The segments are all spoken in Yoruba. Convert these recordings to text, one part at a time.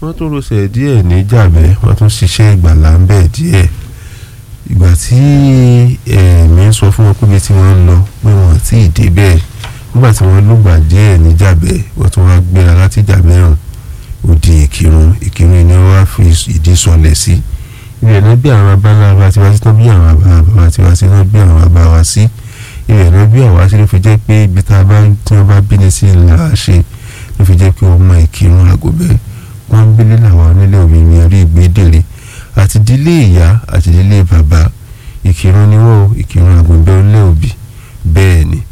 wọ́n tún rọṣẹ̀ díẹ̀ ní jàbẹ́ wọ́n tún ṣiṣẹ́ ìgbàlá ń bẹ̀ díẹ̀ ìgbà tí ẹ̀mí sọ fún wọn pé ibi tí wọ́n ń lọ pé wọ́n ti dé bẹ́ẹ̀ nígbà tí wọ́n lùgbà díẹ̀ ní jàbẹ́ wọ́n tún wá gbéra láti jàbẹ́ hàn òdì ìkírun ìkírun ni wọ́n wá fi ìdí sọlẹ̀ sí ibẹ̀ náà bí àwọn abáńlá tiwa sí tán bí àwọn abáńlá tiwa sí tán bí àwọn abá wa sí ibẹ̀ náà bí àwa sí ló fi jẹ́ pé ibi tá a bá tí wọ́n bá bí ní sí ńlá ṣe ló fi jẹ́ pé ọmọ ìkírun àgọ́bẹ́ wọ́n ń bílẹ̀ làwọn onílé òbí mi rí ìgbédèrè àti ìdílé ìyá àti ìdílé bàbá ìkírun ni wọ́n ìkírun àgọ́bẹ́ onílé òbí bẹ́ẹ̀ ni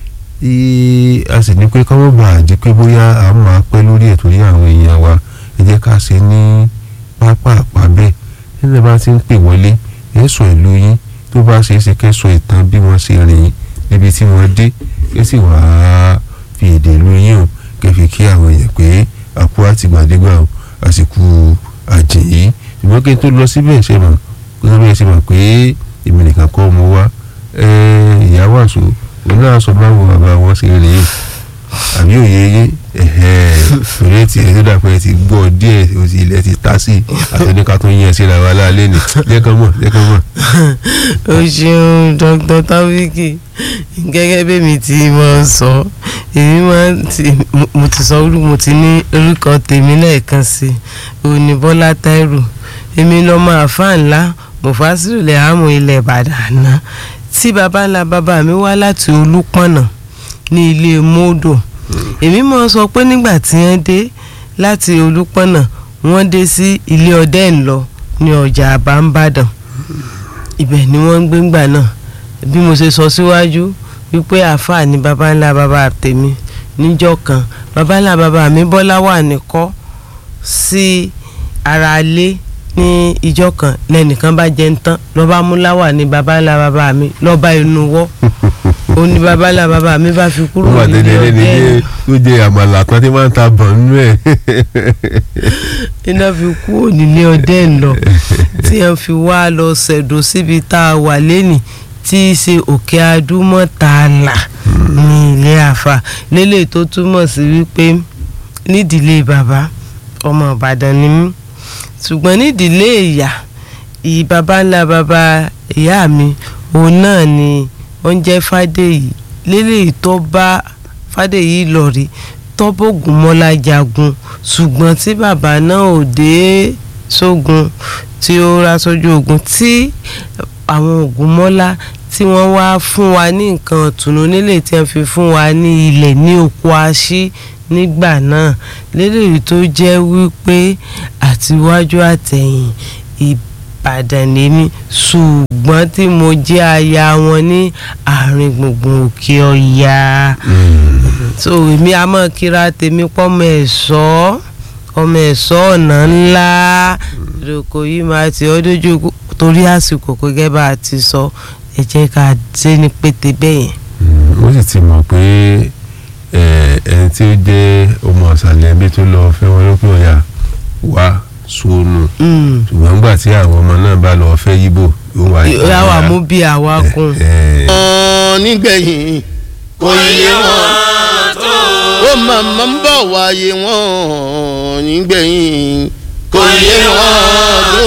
a sì ní pé kọ́mọ́ bá a di pé bóyá a máa pẹ́ lórí ẹ̀ torí àwọn èèyàn wa ẹ jẹ́ ká ṣe ní pápá àpá bẹ́ẹ̀ nígbà bá ti ń pè wọlé ẹ sọ ìlú yín tó bá ṣe é ṣe kẹ́ sọ ìtàn bí wọ́n ṣe rìn níbi tí wọ́n dé kẹ́ sì wàá fi èdè ìlú yín o kẹ́ fi kí àwọn èèyàn pé àpò àtìgbàdégbà o àsìkò àjèyí ṣùgbọ́n kí n tó lọ síbẹ̀ ṣe mọ̀ kí n tó bẹ̀rẹ̀ ṣe mọ̀ pé èmi nìkan kọ́ mo wá ìyá wàásù òun náà sọ báwo bàbá wọn ṣe rìn yìí àbí òye yé fèrè tí ẹ tó dàpẹ́ ti gbọ́ díẹ̀ o ti ilẹ̀ ti ta sí àtẹnika tó yẹn síra wa lálẹ́ ni lẹ́kàn mọ̀ lẹ́kàn mọ̀. o ṣeun dr tawiki gẹ́gẹ́ bí mi ti máa ń sọ èmi máa ń ti mo ti sọ mo ti ní orúkọ tèmi lẹ́ẹ̀kan sí òní bọ́lá táírù èmi lọ́mọ àfáà ńlá mufasiru lè hàmù ilẹ̀ ìbàdàn náà tí baba ńlá bàbá mi wá láti olúpọ̀nà ní ilé mọ́dò èmi mọ̀ sọ pé nígbà tí wọ́n dé láti olúpọ̀nà wọ́n dé sí ilé ọdẹ ńlọ ní ọjà àbámbàdàn ibẹ̀ ni wọ́n ń gbé ńgbà náà bí mo ṣe sọ síwájú wípé àáfàá ni baba ńlá bàbá tèmi níjọ́ kan baba ńlá bàbá mi bọ́lá wà nìkọ́ sí ara ilé ní ìjọ kan lẹ́nìkan bá jẹ ń tán lọ́ba múláwà ní baba ńlá bàbá mi lọ́ba inú wọ́ ó ní baba ńlá bàbá mi bá fi kúrò nílé ọdẹ ó jẹ àmàlà kan tí máa ń ta bọ̀ nínú ẹ̀. iná fi kúrò nílé ọdẹ ńlọ tí wọ́n fi wá lọ ṣẹ̀dọ̀ síbi tá a wà lẹ́nìí tí í ṣe òkè adúmọ̀tàlà ní ilé àfà lélẹ̀ tó túmọ̀ sí wípé nídìílé bàbá ọmọ ìbàdàn ni mí ṣùgbọ́n nídìílé ìyá ìyí baba ńlá baba ìyá mi òun náà ni wọ́n jẹ́ fàdèyí lélẹ́yìí tó bá fàdèyí lọ rí tọ́bọ̀gùn mọ́lá jagun ṣùgbọ́n tí bàbá náà ò dé sógun tí ó rá sójú ogun tí àwọn ògùn mọ́lá tí wọ́n wá fún wa ní nǹkan ọ̀tùnú nílé tí wọ́n fi fún wa ní ilẹ̀ ní oko aṣí nígbà náà lélẹ́yìí tó jẹ́ wípé àtiwájú àtẹ̀yìn ìbàdàn lèmi ṣùgbọ́n tí mo jẹ́ aya wọn ní àárín gbùngbùn òkè ọ̀yà so èmi a máa kíra tèmi pọ́mọ ẹ̀ṣọ́ ọmọ ẹ̀ṣọ́ ọ̀nà ńlá ìdòkò yìí máa ti ọ́ dójú torí àsìkò gẹ́gẹ́ bá a ti sọ ẹ jẹ́ ká ṣe ní pété bẹ́ẹ̀ yẹn. ó sì ti mọ̀ pé ẹni tí ó jẹ́ ọmọ ọ̀sàlẹ̀ ẹbí tó lọ fẹ́ wọn lókè ọ̀yà wá sóònù ṣùgbọ́n nígbà tí àwọn ọmọ náà bá lọ fẹ́ yíbò yóò wá yóò yà wà mú bí àwa kún. nígbẹ̀yìn kò yé wọn tó ó màmá ń bọ̀ wáyé wọn nígbẹ̀yìn kò yé wọn tó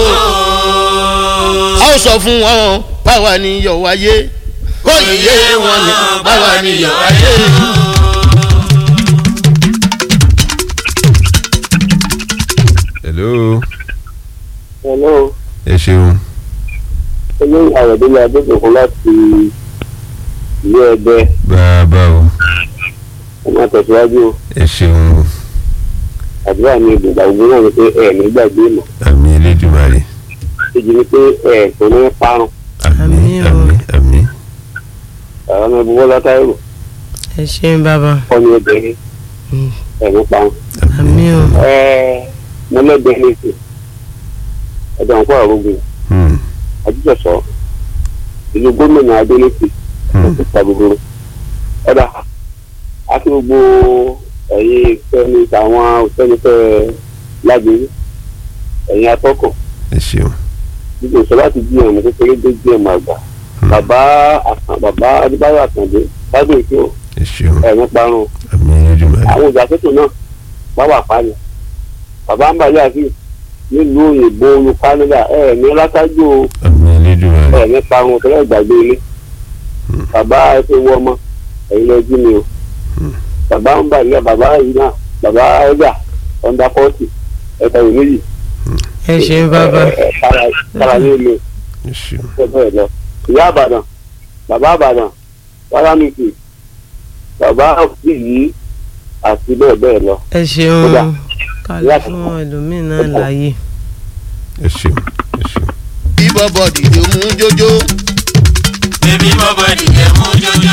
a ó sọ fún wọn báwa ni yọ̀ wáyé kò yé wọn ni báwa ni yọ̀ wáyé. hello hello ẹ ṣeun olóyè àwọ̀délé adébòkun láti ìlú ẹgbẹ́ bàbá o ẹ máa tẹ̀síwájú o. ẹ ṣeun àdúrà mi ìgbà gbogbo náà ni pé ẹ ní gbàgbé mọ́ àmì elédùmarè èjì ni pé ẹ kò ní parun àmì Àmín o. àmì àmì àwọn ọmọ ẹbí bọ́lá táírò ẹ ṣeun bàbá kọ́ ní obìnrin Mm. ẹ ní parun. àmì o ẹ mo lẹ́gbẹ̀ẹ́ ní ìsìn ẹ̀dọ̀ nǹkó àrògùn Hmm, àjíjọsọ ìlú gómìnà adélèké hmm. òkúta gbogbo ọ̀dà àti gbogbo ẹ̀yin fẹ́ni àwọn òfẹ́nifẹ́ lágbèrè ẹ̀yin atọ́kọ̀ ẹ ṣeun gbogbo ìṣọ́ láti jí ẹ̀mú kékeré dé jí ẹ̀mú àgbà bàbá àkàn bàbá adébáyọ̀ àkàndé lábẹ́ ètò ẹ ṣeun ẹ̀mú parun àmì elédùmarè àwọn ìjà tuntun náà bá wà pálí bàbá ń bàjẹ́ àti nílùú òyìnbó olú Canada ẹ̀ ní látàjò àmì elédùnmarè ẹ̀ nípa àwọn òṣèlú ìgbàgbé ilé bàbá ẹ fi wọ ọmọ ẹ̀yin lọ jí mi o bàbá ń bàjẹ́ bàbá yìí náà bàbá ẹ̀dà ọ̀ndà fọ́ọ̀tì ẹ̀ka ìwé méjì ẹ ṣeun bàbá ẹ̀ ẹ̀ kára kára ní ilé ẹ ṣeun ẹ̀ bẹ́ẹ̀ lọ ìyá àbàdàn bàbá àbàdàn wàlámìtì bàbá òbí yìí àti bẹ́ẹ̀ bẹ́ẹ̀ lọ. ẹ Kódà, ṣeun kálí fún ẹlòmíín náà láàyè. ẹ ṣeun ẹ ṣeun. bí bọ́bọ̀ dìde mú jójó. Baby bọ́bọ̀ dìde mú jójó.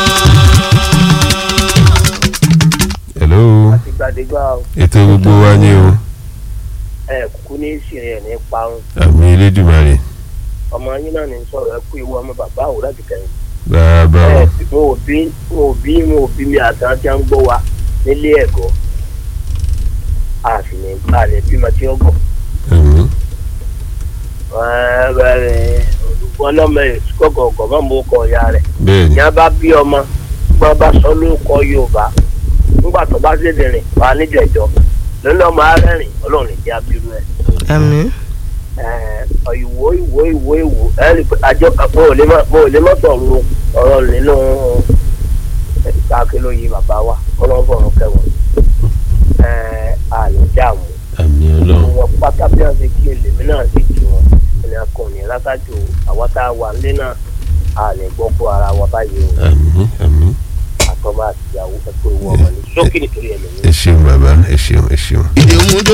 hello ìgbàdégbà ètò gbogbo wa ni o ẹ kúkú ní ìsìnrìn ẹ̀ ní parun àmì elédùnmarè ọmọ yín náà ní sọ̀rọ̀ ẹ kú ìwọ ọmọ bàbá àwò láti kẹ́yìn. bàbá o ẹ mo ò bí mo ò bí mo ò bí mi àtàn tí a ń gbọ́ wa nílé ẹ̀kọ́ a sì ní a lè bímọ tí ó gọ̀. àmì olùkọ́ lọ́mọ ẹ̀ kọ́kọ́ ọ̀gọ̀ mọ́ mo kọ ìyá rẹ̀ bẹ́ẹ̀ ni ìyá bá bí ọmọ gbọ́n bá sọ lórúkọ Yorùbá nígbà tó bá ṣèdèrè wà níjẹ̀jọ́ lónìí ọmọ arẹ́rìn Ọlọ́run ìdí abirú ẹ̀. àmín Ẹ, ìwò ìwò ìwò ìwò ẹni pé àjọ kan mo ò lè má mo ò lè má sọ̀rọ̀ ọ̀rọ̀ nínú ìtàkì lóye bàbá wa kọ́lọ́bọ̀rún kẹwọn àlè dààmú àmì ọlọ́run wọn pátá bí wọn ṣe kí èlèmí náà sì jù wọn ẹni akọni látàjò àwọn tá a wà nílé náà àlè gbọ́ kó ara wa báyìí o àmì àmì àtọ́mọ́ àti ìyàwó ẹ̀kọ́ ìwọ ọmọ ní sókè nítorí ẹlòmíì. ẹ ṣeun bàbá ẹ ṣeun ẹ ṣeun. dìde mú jójó.